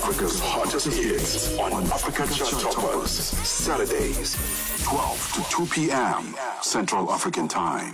Africa's hottest hits on Africa Chart Toppers. Saturdays, 12 to 2 p.m. Central African Time.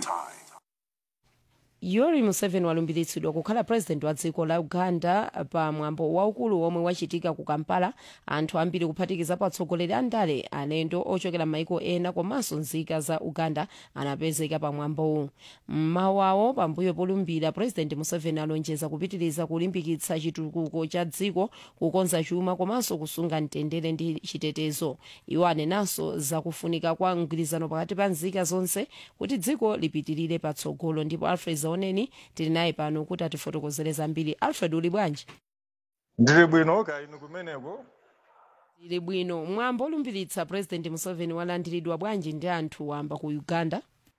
yoweri museveni walumbiritsidwa kukhala president wa dziko la uganda pa mwambo waukulu omwe wachitika ku kampala anthu ambiri kuphatikizapo atsogoleri a ndale alendo ochokera maiko ena komanso nzika za uganda anapezeka pa mwambowu mmawawo pambuyo polumbira president museveni alonjeza kupitiriza kulimbikitsa chitukuko cha dziko kukonza chuma komanso kusunga mtendere ndi chitetezo iwo anenanso zakufunika kwa mgwirizano pakati pa nzika zonse kuti dziko lipitirire patsogolo ndipo alfred zaoneni tili naye pano kuti atifotokozere zambiri alfred uli bwanji ndili bwino kaya inu kumeneko tili bwino mwambo olumbiritsa president museveni walandiridwa bwanji ndi anthu wamba ku uganda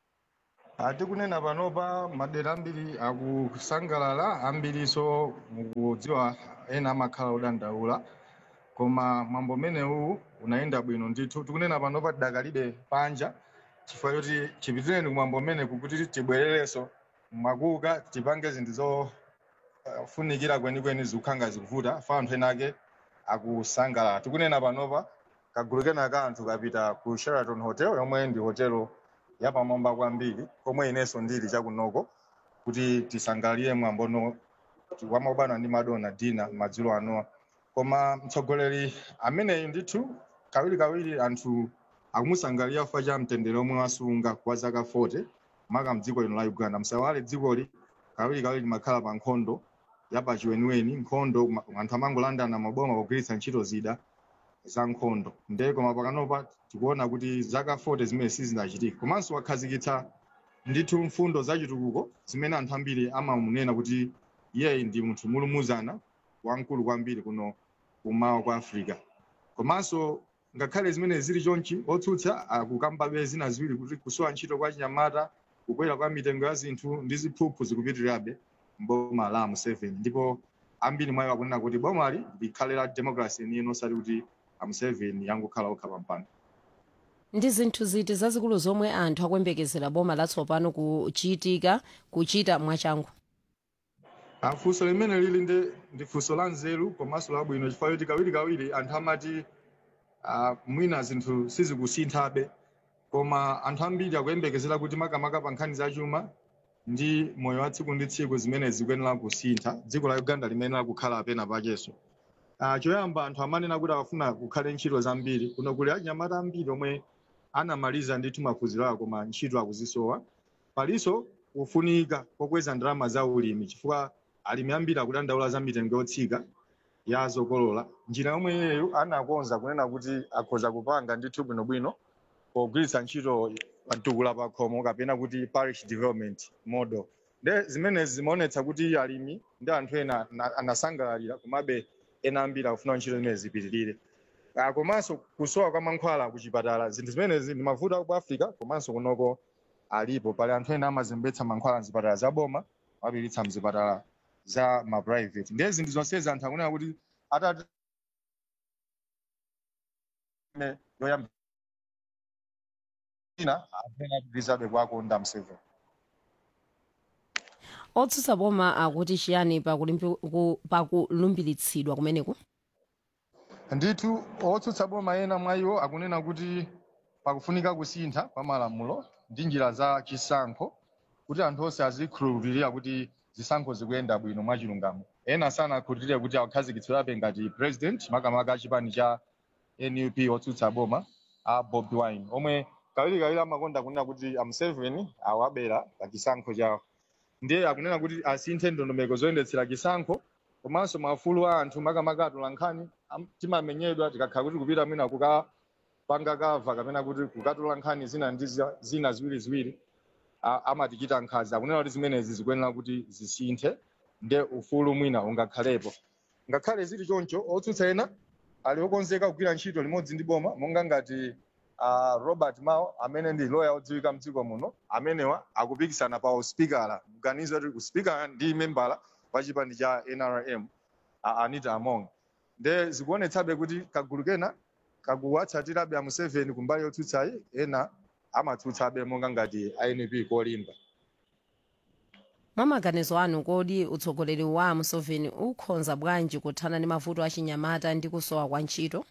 atikunena panopa madera ambiri akusangalala ambiriso mukudziwa ena amakhala odandaula koma mwambo umenewu unayenda bwino ndithu tikunena panopa tidakalibe panja chifukwa choti chipitireni kumwambo umeneku kuti tibwererenso mwakuka tipange zinthu zofunikira kwenikweni zikukhanga zikuvuta fa anthu ena ake akusangalala tikunena panopa kagulu kena ka anthu kapita ku sheraton hotel yomwe ndi hotelo yapamwamba kwambiri komwe inenso ndili chakunoko kuti tisangalire mwambono wamaubana ndi madonna dina madzulo anowa koma mtsogoleri ameneyu ndithu kawirikawiri anthu akumusangalira chifukwa cha mtendere omwe wasunga kwa zaka 40 maka mdziko lino la uganda msawale dzikoli kawirikawiri limakhala pa nkhondo yapachiweniweni nkhondo ma- anthu amangolandana maboma pogwiritsa ntchito zida za nkhondo nde koma pakanopa tikuona kuti zaka 40 zimene sizinachitika komanso wakhazikitsa ndithu mfundo zachitukuko zimene anthu ambiri amamunena kuti iyeyi ndi munthu mulumuzana wamkulu kwambiri kuno kumawa kwa africa komanso ngakhale zimene zili chonchi otsutsa akukambabe zina ziwiri kuti kusowa ntchito kwa chinyamata kukwera kwa mitengo ya zinthu ndi ziphuphu zikupitirirabe mboma la museveni ndipo ambiri mwayo akunena kuti bomali likhale la democracy yeniyeni osati kuti amuseveni yangokhala okha pampando ndi zinthu ziti zazikulu zomwe anthu akuyembekezera boma latsopano kuchitika kuchita mwachangu Ah, funso limene lili ndi ndi funso la nzeru komanso labwino chifukwa choti kawirikawiri anthu amati ah, mwina zinthu sizikusinthabe koma anthu ambiri akuyembekezera kuti makamaka pa nkhani za chuma ndi moyo wa tsiku ndi tsiku zimene zikuyenera kusintha dziko la uganda limenera kukhala apena pakenso Ah, choyamba anthu amanena kuti akufuna kukhale ntchito zambiri kuno kuli anyamata ambiri omwe anamaliza ndithu maphunziro awo koma ntchito akuzisowa palinso kufunika kokweza ndalama za ulimi chifukwa alimi ambiri akudandaula za mitengo yotsika ya zokolola njira yomwe iyeyo anakonza kunena kuti akhoza kupanga ndithu bwinobwino pogwiritsa ntchito patukula pakhomo kapena kuti parish development model nde zimenezi zimaonetsa kuti alimi ndi anthu ena na- anasangalalira komabe ena ambiri akufuna ntchito zimene zipitirire Ah, komanso kusowa kwa mankhwala kuchipatala zinthu zimenezi ndi mavuto ku africa komanso kunoko alipo pali anthu ena amazembetsa mankhwala mzipatala za boma amapiritsa mzipatala za ma private ndiye zinthu zonsezi anthu akunena kuti atati me- yoyamba ina apena kupitirizabe kwakonda museveni otsutsa boma akuti chiyani pakulimbi- ku- pakulumbiritsidwa kumeneku ndithu otsutsa boma ena mwa iwo akunena kuti pakufunika kusintha kwa malamulo ndi njira za chisankho kuti anthu onse azikhulupirira kuti zisankho zikuyenda bwino mwachilungamo ena sanakhulupirire kuti akhazikitsirabe ngati president makamaka achipani cha nup otsutsa boma a bobi wine omwe kawirikawiri amakonda kunena kuti amuseveni awabera pa chisankho chawo ndiye akunena kuti asinthe ndondomeko zoyendetsera chisankho komanso maufulu a anthu makamaka atula nkhani am- timamenyedwa tikakhala kuti kupita mwina kukapanga kava kapena kuti kukatula nkhani zina ndi za- zina ziwiri ziwiri a- amatichita nkhanza akunena kuti zimenezi zikuyenera kuti zisinthe nde ufulu mwina ungakhalepo ngakhale zili choncho otsutsa ena ali okonzeka kugwira ntchito limodzi ndi boma monga ngati uh, robert mao amene ndi lawyer odziwika mdziko muno amenewa akupikisana pa uspikala mganizo kuti uspikala ndi membala wa chipani cha nrm a anita among nde zikuonetsabe kuti kagulu kena kakuwatsatirabe a museveni kumbali yotsutsayi ena amatsutsabe monga ngati inp kolimba mwa maganizo anu kodi utsogoleri wa museveni ukhonza bwanji kuthana ndi mavuto achinyamata ndi kusowa kwa ntchito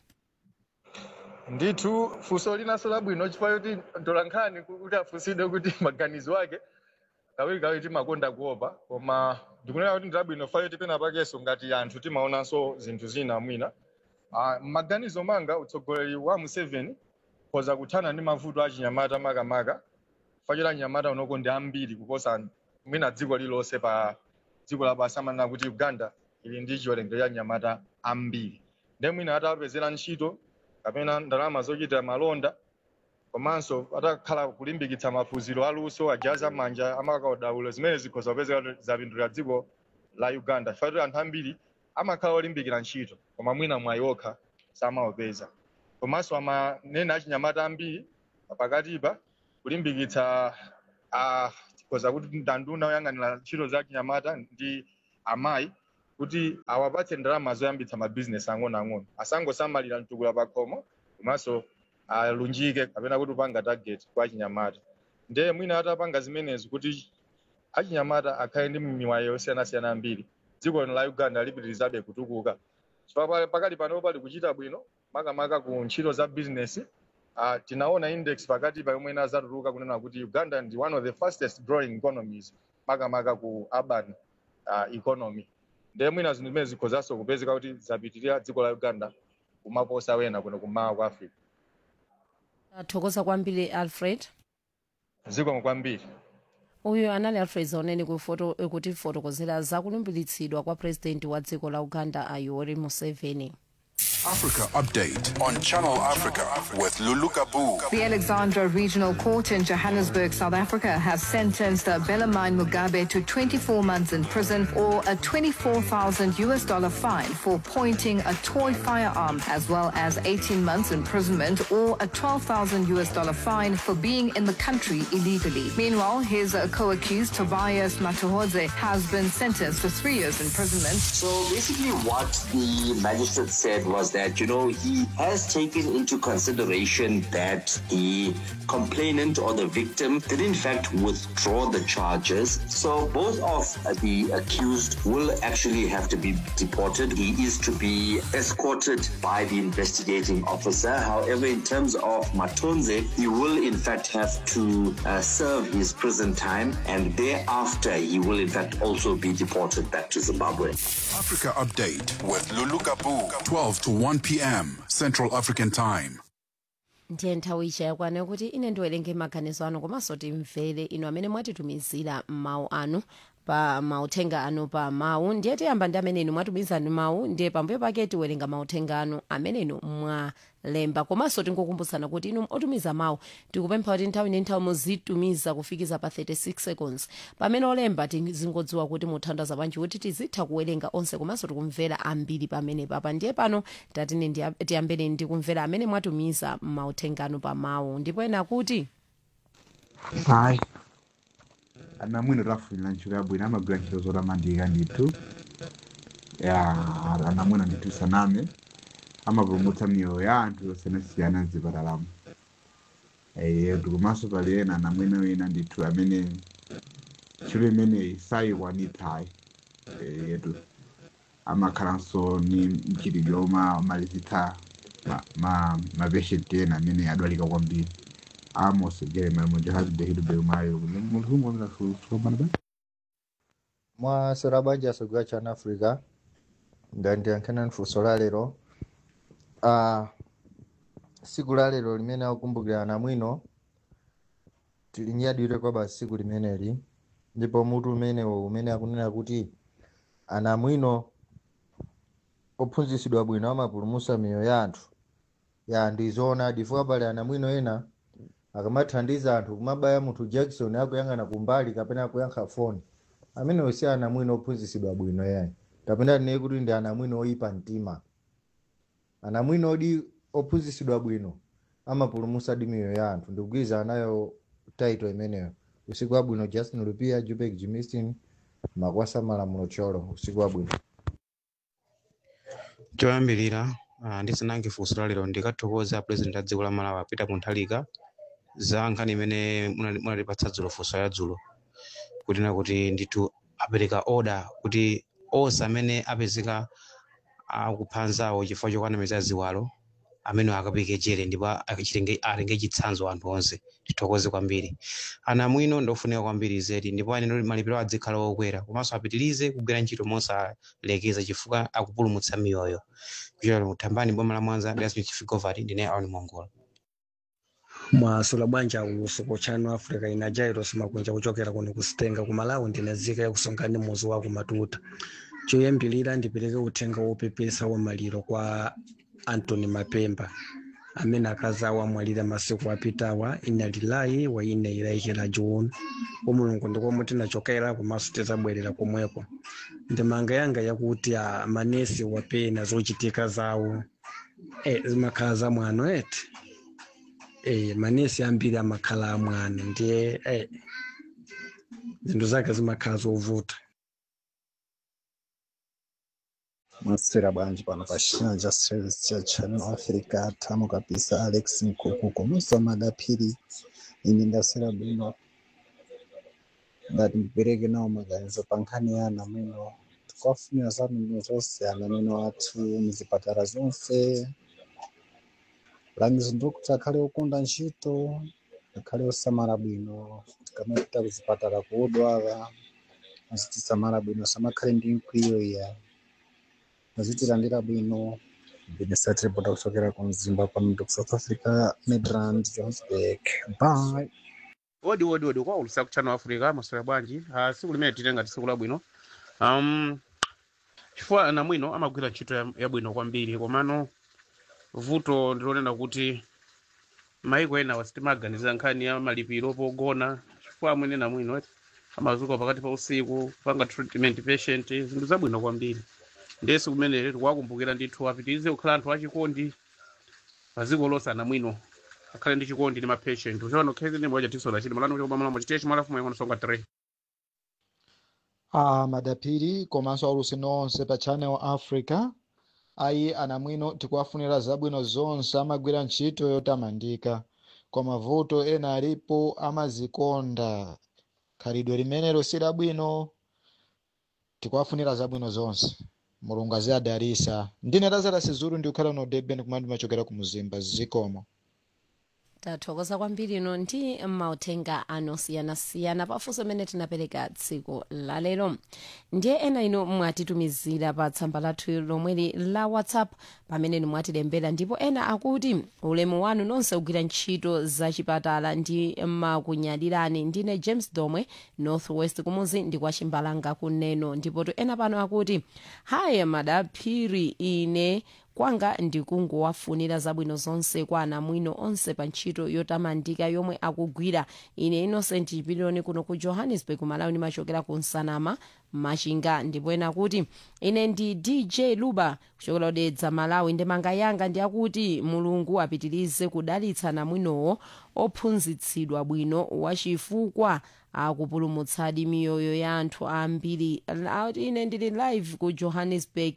ndithu funso linanso labwino chifukwa choti ntolankhani kuti afunsidwe kuti maganizo ake kawirikawiri timakonda kuopa koma ndikunena kuti ndilabwino fa choti pena pakenso ngati anthu timaonanso zinthu zina mwina Ah, m'maganizo manga utsogoleri wa museveni khoza kuthana ndi mavuto achinyamata makamaka fachota anyamata unoko ndi ambiri kuposa mwina dziko lilonse pa dziko lapansi amanena kuti uganda ili ndi chiwerengero cha anyamata ambiri nde mwina atapezera ntchito kapena ndalama zochita malonda komanso atakhala kulimbikitsa maphunziro aluso ajaza manja amakaudabulo zimene zikhoza kupezeka kuti zapindulira dziko la uganda chifukwa kuti anthu ambiri amakhala olimbikira ntchito koma mwina mwayi okha samaopeza komanso amanena achinyamata ambiri pakatipa kulimbikitsa ah, tikhoza kuti ndanduna oyang'anira ntchito za chinyamata ndi amayi kuti awapatse ndalama zoyambitsa mabizinesi ang'onoang'ono asangosamalira mtukula pakhomo komanso alunjike kapena kuti upanga target kwa achinyamata ndiye mwina atapanga zimenezi kuti achinyamata akhale ndi miwayi yosiyanasiyana ambiri dziko lino la uganda lipitirizabe kutukuka chifukwa pakali pano pali kuchita bwino makamaka ku ntchito za bizinesi uh, tinaona index pakati pa yomwe inazatuluka kunena kuti uganda ndi one of the fastest growing economies makamaka ku urban uh, economy ndiye mwina zinthu zimene zikhozanso kupezeka kuti zapitirira dziko la uganda kumaposa wena kuno kummawa kwa africa athokoza kwambiri alfred zikomo kwambiri uyu anali alfred zaoneni kufoto kutifotokozera za kulumbiritsidwa kwa purezidenti wa dziko la uganda a yoweri museveni Africa Update on Channel Africa with Lulu Kabu. The Alexandra Regional Court in Johannesburg, South Africa, has sentenced Belamine Mugabe to 24 months in prison or a 24,000 US dollar fine for pointing a toy firearm, as well as 18 months imprisonment or a 12,000 US dollar fine for being in the country illegally. Meanwhile, his uh, co-accused Tobias Matuhodze has been sentenced to three years imprisonment. So basically, what the magistrate said was that, you know, he has taken into consideration that the complainant or the victim did in fact withdraw the charges. So both of the accused will actually have to be deported. He is to be escorted by the investigating officer. However, in terms of Matonze, he will in fact have to uh, serve his prison time and thereafter he will in fact also be deported back to Zimbabwe. Africa Update with Lulu Kabu. 12 to 1 p.m. Central African Time. ndiye nthawi ija yakwana kuti ine ndiwerenge maganizo anu komanso timvere inu amene mwatitumizira mawu anu pa mauthenga anu pa mawu ndiye tiyamba ndi amene inu mwatumiza ndi mawu ndiye pambuyo pake tiwerenga mauthenga anu amene inu mwalemba komanso tingokumbutsana kuti inu otumiza mawu tikupempha kuti nthawi ndi nthawi muzitumiza kufikiza pa 36 seconds pamene olemba tizingodziwa kuti muthandaza bwanji kuti tizitha kuwerenga onse komanso tikumvera ambiri pamene papa ndiye pano tatine ndiya- tiyambeni ndi kumvera amene mwatumiza mauthenga anu pa mawu ndipo ena kuti hayi anamwino tafunira ntchito yabwino amagwira ntchito zotamandika ndithu ya anamwino ndithu saname amapulumutsa miyoyo ya anthu yosiyanasiyana mzipatalamo yetu komanso pali ena anamwino wina ndithu amene ntchito imeneyi sayikwanitsayi yetu amakhalanso ni mchitidwe omalizitsa mapeshenti ena amene adwalika kwambiri Amos Jeremiah Mujahid Hidu Belmayo mulhumu wanga kusomana ba mwasera banja asogera chana africa ndandiyankhana nfunso la lero uh, siku la lero limene akukumbukira anamwino tilinyadire kwa basi siku limeneli ndipo mutu umenewo umene akunena kuti anamwino ophunzitsidwa bwino amapulumutsa miyoyo ya anthu ya ndizoona chifukwa pali anamwino ena akamathandiza anthu kumabaya munthu jackson akuyang'ana kumbali kapena akuyankha foni amenewo si anamwino ophunzitsidwa bwino yayi kapena tineye kuti ndi anamwino oyipa mtima anamwino odi ophunzitsidwa bwino amapulumutsa di miyoyo ya anthu ndikugwirizana nayo taito imeneyo usiku wabwino justin lupia jupek jimistin makwasa malamulo cholo usiku wabwino choyambirira uh, ndisanange funso la lero ndikathokoza president a dziko la malawi peter mutharika za nkhani imene munali- munatipatsa dzulo funso ya dzulo kunena kuti ndithu apereka order kuti onse amene apezeka akupha anzawo chifukwa chokwanamiza ziwalo amene akapike jere ndipo achitenge- atenge chitsanzo anthu onse tithokoze kwambiri ana mwino ndofunika kwambiri zedi ndipo aneno malipiro adzikhala okwera komanso apitirize kugwira ntchito mosalekeza chifukwa akupulumutsa miyoyo kuchokera kuthambani boma la mwanza dasmith figovati ndine aoni mongola mwasula bwanja usuku chano africa ina jairos makunja kuchokera kuno kusitenga ku malawi ndinazika yakusongani muzi wa kumatuta choyambilira ndipereke uthenga wopepesa wa maliro kwa antony mapemba amene akazi awo amwalira masiku apitawa ina lilayi wa ine ilaikira juni kwa mulungu ndikomwe tinachokera komanso tizabwerera komweko ndimanga yanga yakuti a manesi wapena zochitika zawo e, zimakhala za mwano eti eh manesi ambiri amakhala amwana ndiye eh zinthu zake zimakhala zovuta mwaswera bwanji pano pa china cha service cha channel africa tamo kabisa alex mkuku komanso madaphiri ine ndaswera bwino ngati ndipereke nawo maganizo pa nkhani ya ana mwino tikafunira zabwino zonse ana mwino athu muzipatala zonse langizo ndikuti akhale okunda ntchito akhale osamala bwino tikamapita kuzipatala kuodwala azitisamala bwino samakhale ndi mkwiyo iya azitilandira bwino benesat repota kuchokera ku mzimba pano ku south africa midrand johannesburg bye odi odi odi kwa ulusa kuchano africa maswera bwanji uh, siku limene titenga tsiku labwino um, chifukwa ana mwino amagwira ntchito ya- yabwino kwambiri komano vuto ndilonena kuti maiko ena wasitimaganiza nkhani ya malipiro pogona chifukwa amwene na mwino eti amazuka pakati pa usiku panga treatment patient zinthu zabwino kwambiri ndesi kumene tikuwakumbukira ndithu apitirize kukhala anthu achikondi paziko lonse ana mwino akhale ndi chikondi ndi mapatient uchaona khezi ndi moja tisola chili malano kuti pamalamu chitiye chimalafu mwe songa 3 a madapiri komanso aulusi onse pa channel africa ayi anamwino tikuwafunira zabwino zonse amagwira ntchito yotamandika koma vuto ena alipo amazikonda khalidwe limenelo si labwino tikuwafunira zabwino zonse mulungu aziyadalisa ndine lazara sizulu ndikukhala no durban kumene ndimachokera ku mzimba zikomo tathokoza kwambiri ino ndi mauthenga anosiyanasiyana pafunso amene tinapereka tsiku lalero ndiye ena ino mwatitumizira pa tsamba lathu lomweli la whatsapp pamene mwatilembera ndipo ena akuti ulemu wanu nonse kugwira ntchito zachipatala ndi makunyadilani ndine james domwe northwest kumuzi ndi kwa chimbalanga kuneno ndipo to ena pano akuti haya madaphiri ine kwanga ndikungowafunira zabwino zonse kwa anamwino onse pa ntchito yotamandika yomwe akugwira ine innocent chipiliyoni kuno ku johannesburg malawi ndimachokera ku nsanama machinga ndipo ena kuti ine ndi dj luba kuchokera kudedza malawi ndemanga yanga ndi akuti mulungu apitirize kudalitsa anamwinowo ophunzitsidwa bwino wachifukwa akupulumutsadi miyoyo ya anthu ambiri Ati ine ndili live ku johannesburg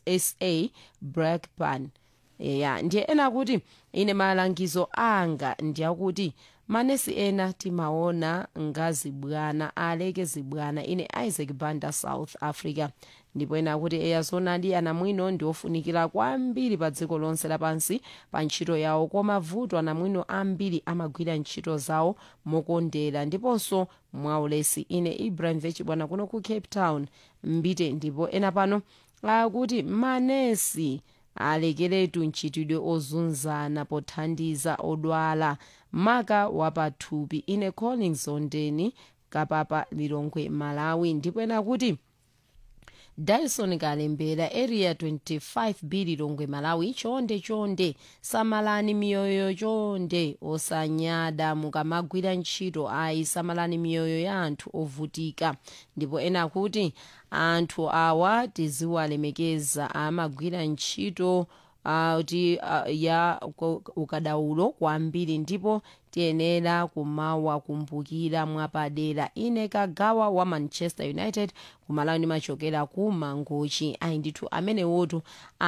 sa blackburn ya ndiye ena akuti ine malangizo anga ndi akuti manesi ena timaona nga zibwana aleke zibwana ine isaac banda south africa ndipo ena akuti eya zonadi anamwino ndi ofunikira kwambiri pa dziko lonse lapansi pa ntchito yawo koma vuto anamwino ambiri amagwira ntchito zawo mokondera ndiponso mwaulesi ine ibrahim vechibwana kuno ku cape town mbite ndipo ena pano akuti manesi alekeretu ntchitidwe ozunzana pothandiza odwala maka wapathupi ine collins ondeni kapapa lilongwe malawi ndipo ena kuti dyson kalembera area 25 b lilongwe malawi chonde chonde samalani miyoyo chonde osanyada mukamagwira ntchito ayi samalani miyoyo ya anthu ovutika ndipo ena kuti anthu awa tiziwalemekeza amagwira ntchito uh, kuti uh, ya ku- ukadaulo kwambiri ndipo tiyenera kumawakumbukira mwapadera ine kagawa wa manchester united kumalawi ndimachokera ku mangochi ayi ndithu amenewotu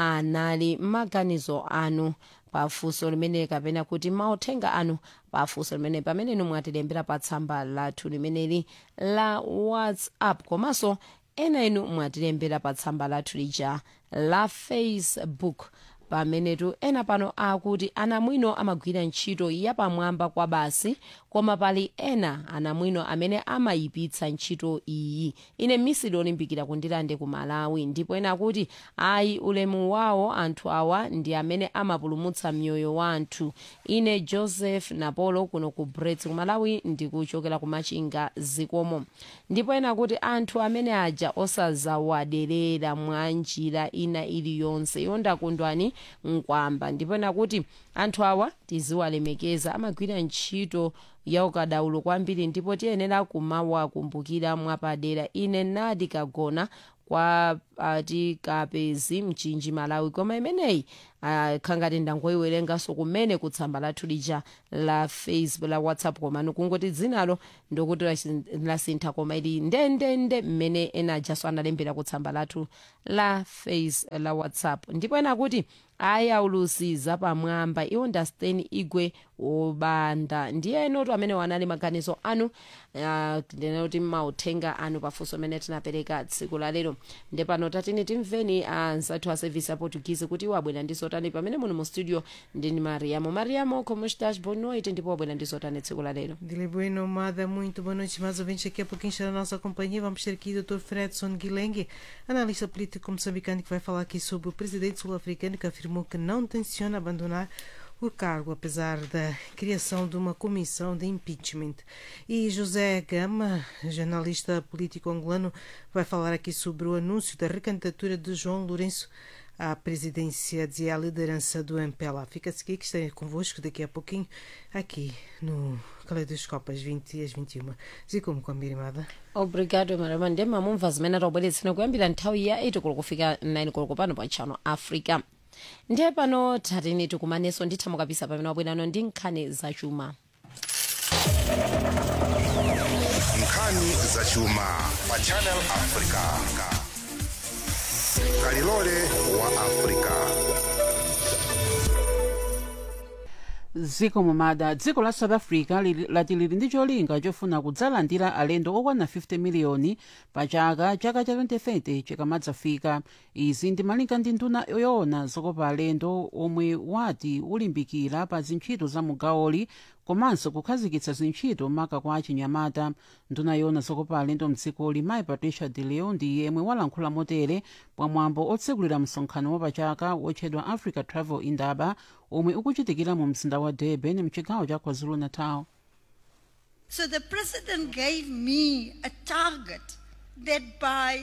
anali maganizo anu pafunso limene kapena kuti mauthenga anu pafunso limene pamene inu mwatilembera pa tsamba lathu limeneli la whatsapp komanso ena inu mwatilembera pa tsamba lathu lija la facebook pamenetu ena pano akuti anamwino amagwira ntchito yapamwamba kwa basi koma pali ena anamwino amene amayipitsa ntchito iyi ine misili olimbikira kundilande ku malawi ndipo ena akuti ayi ulemu wawo anthu awa ndi amene amapulumutsa mioyo wa anthu ine joseph napolo kuno ku brets ku malawi ndikuchokera ku machinga zikomo ndipo ena akuti anthu amene aja osazawaderera mwa njira ina iliyonse iwo ndakundwani mkwamba ndipo ena kuti anthu awa tiziwalemekeza amagwira ntchito ya ukadaulo kwambiri ndipo tiyenera kumawakumbukira mwapadera ine nadi kagona kwa ati kapezi mchinji malawi koma imeneyi khangati ndangoyiwerenganso kumene kutsamba lathu lija la facebook la whatsapp komano kungoti dzinalo ndokuti lasi- lasintha koma ili ndendende mmene ena ajaso analembera kutsamba lathu la face la whatsapp ndipo ena kuti ayi aulusiza pamwamba iwo ndasteni igwe wobanda ndiye enotu amene wanali maganizo anu ah, ndinena kuti mauthenga anu pafunso amene tinapereka tsiku la lero nde pano tatini timveni anzathu a service ya portuguese kuti iwo abwera ndi zotani pamene muno mu studio ndini mariamo mariamo como estás boa noite ndipo wabwera ndi zotani tsiku la lero Dile Bueno, Amada, muito boa noite, mais ouvintes. Daqui a pouquinho está na nossa companhia. Vamos ter aqui o Dr. Fredson Guilengue, analista político moçambicano, que vai falar aqui sobre o presidente sul-africano que afirmou que não tenciona abandonar o cargo, apesar da criação de uma comissão de impeachment. E José Gama, jornalista político angolano, vai falar aqui sobre o anúncio da recandidatura de João Lourenço à presidência e à liderança do MPLA. Fica-se aqui que estarei convosco daqui a pouquinho, aqui no Caleidoscópio, às 20 e às 21. Zikomo kwambiri mada. obrigado mariamo nde mamumva zimene taubweretsera kuyambira nthawi ya 8 koloko kufika 9 koloko pano pa channel africa ndiye pano tatini tikumanenso nditha mukapisa pamene wabwerano ndi nkhani zachuma nkhani zachuma pa channel africa kalilole wa africa dziko mumada dziko la south africa lili- lati lili ndi cholinga chofuna kudzalandira alendo okwana 50 miliyoni pa chaka chaka cha 2030 chikamadzafika izi ndi malinga ndi nduna yoona zokopa alendo omwe wati ulimbikira pa zintchito za mugawoli komanso kukhazikitsa zintchito maka kwa achinyamata nduna yoona zokopa alendo mdzikoli mayi patricia de leon ndi yemwe walankhula motere pamwambo otsegulira msonkhano wapachaka wotchedwa africa travel indaba omwe ukuchitikira mu mzinda wa durban mchigawo cha kwazulu-natal So the president gave me a target that by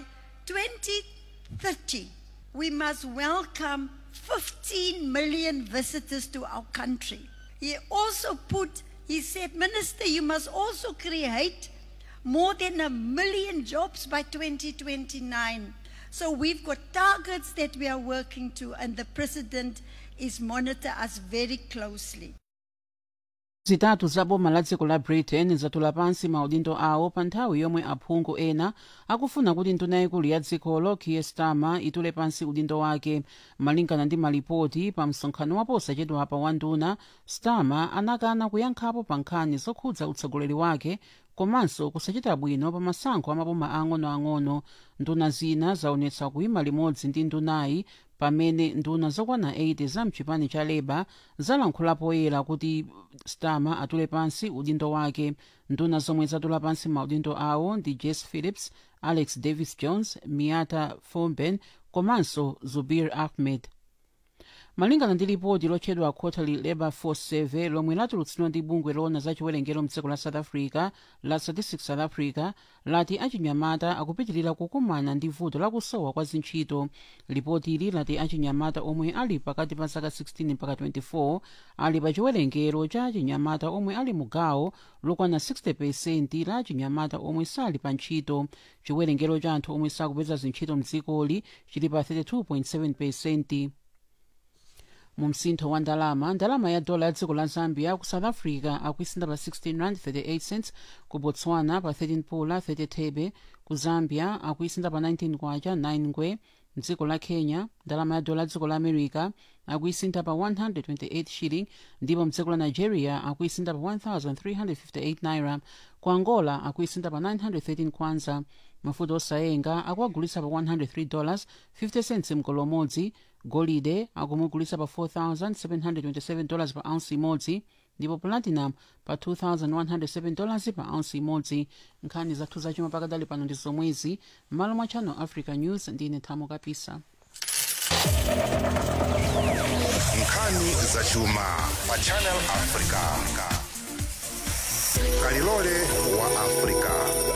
2030 we must welcome 15 million visitors to our country. He also put, he said, Minister, you must also create more than a million jobs by 2029. So we've got targets that we are working to, and the president is monitor us very closely. zitatu za boma la dziko la britain zatula pansi maudindo awo pa nthawi yomwe aphungu ena akufuna kuti nduna yaikulu ya dzikolo kier starmer itule pansi udindo wake malingana ndi malipoti pa msonkhano waposachedwapa wa nduna starmer anakana kuyankhapo pa nkhani zokhudza utsogoleri wake komanso kusachita bwino pa masankho amaboma ang'onoang'ono nduna zina zaonetsa kuyima limodzi ndi ndunayi pamene nduna zokwana 80 za mchipani cha labour zalankhula poyera kuti starmer atule pansi udindo wake nduna zomwe zatula pansi maudindo awo ndi jess phillips alex davis jones miata fomben komanso zubir ahmed malingana ndi lipoti lotchedwa quarterly labour force survey lomwe latulutsidwa ndi bungwe loona za chiwerengero mdziko la south africa la statistics south africa lati achinyamata akupitirira kukumana ndi vuto lakusowa kwa zintchito lipoti ili lati achinyamata omwe ali pakati pa zaka 16 mpaka 24 ali pa chiwerengero cha achinyamata omwe ali mugawo lokwana 60 la achinyamata omwe sali pa ntchito chiwerengero cha anthu omwe sakupeza zintchito mdzikoli chili pa 32.7 pesenti mu msintho wa ndalama ndalama ya dola ya dziko la zambia ku south africa akuisinda pa 16 rand 38 cents ku botswana pa 13 pula 30 thebe ku zambia akuisinda pa 19 kwacha 9 ngwe mdziko la kenya ndalama ya dola ya dziko la america akuisinda pa 128 shilling ndipo mdziko la nigeria akuisinda pa 1358 naira ku angola akuisinda pa 913 kwanza mafuta osayenga akuagulitsa pa 103 dollars 50 cents mgolo umodzi golide akumugulitsa pa 4727 dollars pa ounce imodzi ndipo platinum pa 2107 dollars pa ounce imodzi nkhani zathu zachuma pakadali pano ndi zomwezi m'malo mwa channel africa news ndine thamo kapisa nkhani zachuma pa channel africa kalilole wa africa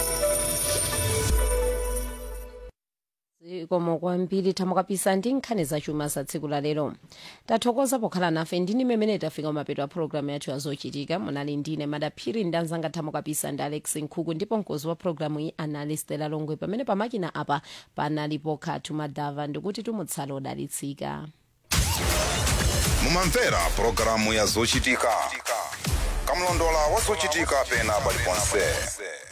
zikomo kwambiri thamo kapisa ndi nkhani zachuma za tsiku la lero tathokoza pokhala nafe ndini mmene tafika mapeto a programu yathu yazochitika munali ndine madaphiri ndi anzanga thamo kapisa ndi alex nkhuku ndipo mkozi wa programu iyi anali stela longwe pamene pamakina apa panalipo khatu madava ndikuti tumutsala odalitsika mumamvera pulogalamu ya zochitika kamlondola wa zochitika pena paliponse